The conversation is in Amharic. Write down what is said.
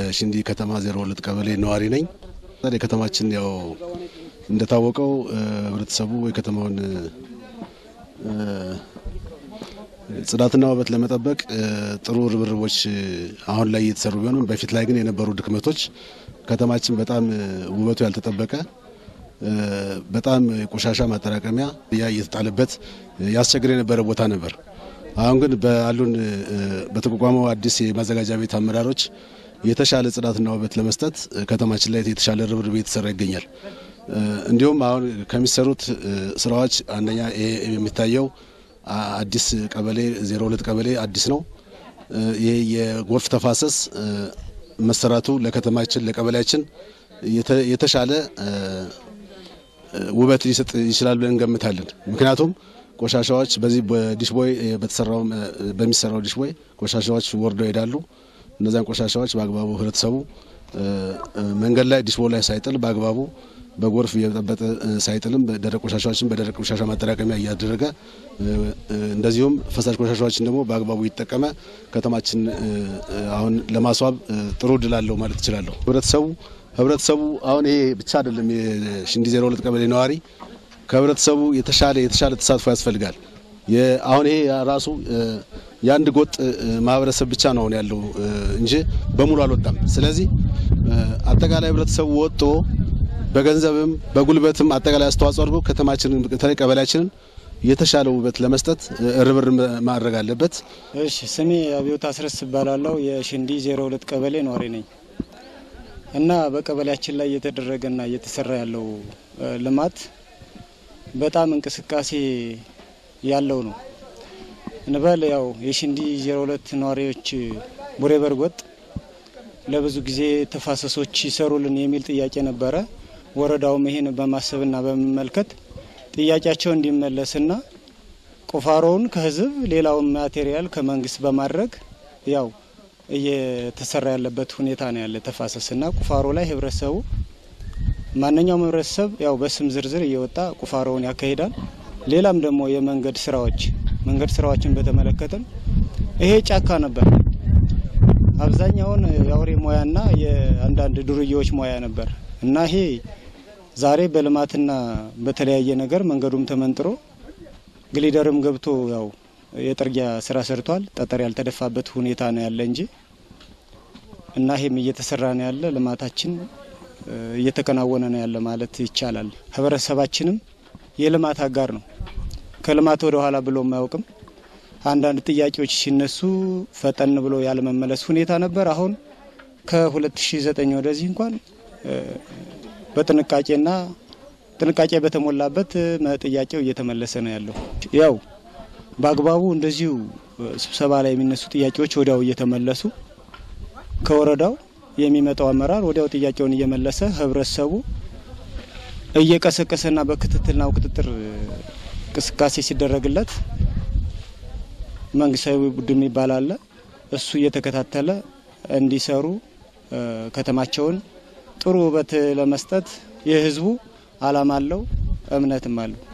የሽንዲ ከተማ ዜሮ ሁለት ቀበሌ ነዋሪ ነኝ። የከተማችን ያው እንደታወቀው ህብረተሰቡ የከተማውን ጽዳትና ውበት ለመጠበቅ ጥሩ ርብርቦች አሁን ላይ እየተሰሩ ቢሆንም በፊት ላይ ግን የነበሩ ድክመቶች ከተማችን በጣም ውበቱ ያልተጠበቀ በጣም ቆሻሻ ማጠራቀሚያ ያ እየተጣለበት ያስቸግር የነበረ ቦታ ነበር። አሁን ግን በአሉን በተቋቋመው አዲስ የማዘጋጃ ቤት አመራሮች የተሻለ ጽዳትና ውበት ለመስጠት ከተማችን ላይ የተሻለ ርብርብ እየተሰራ ይገኛል። እንዲሁም አሁን ከሚሰሩት ስራዎች አንደኛ ይሄ የሚታየው አዲስ ቀበሌ ዜሮ ሁለት ቀበሌ አዲስ ነው። ይሄ የጎርፍ ተፋሰስ መሰራቱ ለከተማችን ለቀበሌያችን የተሻለ ውበት ሊሰጥ ይችላል ብለን እንገምታለን። ምክንያቱም ቆሻሻዎች በዚህ በዲሽ ቦይ በተሰራው በሚሰራው ዲሽ ቦይ ቆሻሻዎች ወርደው ይሄዳሉ። እነዚያን ቆሻሻዎች በአግባቡ ህብረተሰቡ መንገድ ላይ ዲሽ ቦይ ላይ ሳይጥል በአግባቡ በጎርፍ እየጠበጠ ሳይጥልም ደረቅ ቆሻሻዎችን በደረቅ ቆሻሻ ማጠራቀሚያ እያደረገ እንደዚሁም ፈሳሽ ቆሻሻዎችን ደግሞ በአግባቡ ይጠቀመ ከተማችን አሁን ለማስዋብ ጥሩ ድል አለው ማለት እችላለሁ። ህብረተሰቡ ህብረተሰቡ አሁን ይሄ ብቻ አይደለም። የሽንዲ ዜሮ ሁለት ቀበሌ ነዋሪ ከህብረተሰቡ የተሻለ የተሻለ ተሳትፎ ያስፈልጋል። አሁን ይሄ ራሱ የአንድ ጎጥ ማህበረሰብ ብቻ ነው ያለው እንጂ በሙሉ አልወጣም። ስለዚህ አጠቃላይ ህብረተሰቡ ወጥቶ በገንዘብም በጉልበትም አጠቃላይ አስተዋጽኦ አድርጎ ከተማችንን በተለይ ቀበሌያችንን የተሻለ ውበት ለመስጠት ርብር ማድረግ አለበት። እሺ፣ ስሜ አብዮት አስረስ እባላለሁ። የሽንዲ ዜሮ ሁለት ቀበሌ ነዋሪ ነኝ እና በቀበሌያችን ላይ እየተደረገና እየተሰራ ያለው ልማት በጣም እንቅስቃሴ ያለው ነው እንበል። ያው የሽንዲ ዜሮ ሁለት ነዋሪዎች ቡሬ በርጎጥ ለብዙ ጊዜ ተፋሰሶች ይሰሩልን የሚል ጥያቄ ነበረ። ወረዳውም ይህን በማሰብና በመመልከት ጥያቄያቸው እንዲመለስና ቁፋሮውን ከህዝብ ሌላውን ማቴሪያል ከመንግስት በማድረግ ያው እየተሰራ ያለበት ሁኔታ ነው ያለ ተፋሰስና ቁፋሮ ላይ ህብረተሰቡ ማንኛውም ህብረተሰብ ያው በስም ዝርዝር እየወጣ ቁፋሮውን ያካሂዳል። ሌላም ደግሞ የመንገድ ስራዎች መንገድ ስራዎችን በተመለከተም ይሄ ጫካ ነበር። አብዛኛውን የአውሬ ሙያና የአንዳንድ ዱርዬዎች ሙያ ነበር እና ይሄ ዛሬ በልማትና በተለያየ ነገር መንገዱም ተመንጥሮ ግሊደርም ገብቶ ያው የጥርጊያ ስራ ሰርቷል። ጠጠር ያልተደፋበት ሁኔታ ነው ያለ እንጂ እና ይሄም እየተሰራ ነው ያለ ልማታችን እየተከናወነ ነው ያለ ማለት ይቻላል። ህብረተሰባችንም የልማት አጋር ነው። ከልማት ወደ ኋላ ብሎ አያውቅም። አንዳንድ ጥያቄዎች ሲነሱ ፈጠን ብሎ ያለመመለስ ሁኔታ ነበር። አሁን ከ2009 ወደዚህ እንኳን በጥንቃቄና ጥንቃቄ በተሞላበት ጥያቄው እየተመለሰ ነው ያለው። ያው በአግባቡ እንደዚሁ ስብሰባ ላይ የሚነሱ ጥያቄዎች ወዲያው እየተመለሱ ከወረዳው የሚመጣው አመራር ወዲያው ጥያቄውን እየመለሰ ህብረተሰቡ እየቀሰቀሰና በክትትልና ቁጥጥር እንቅስቃሴ ሲደረግለት መንግስታዊ ቡድን የሚባል አለ። እሱ እየተከታተለ እንዲሰሩ ከተማቸውን ጥሩ ውበት ለመስጠት የህዝቡ አላማ አለው፣ እምነትም አለው።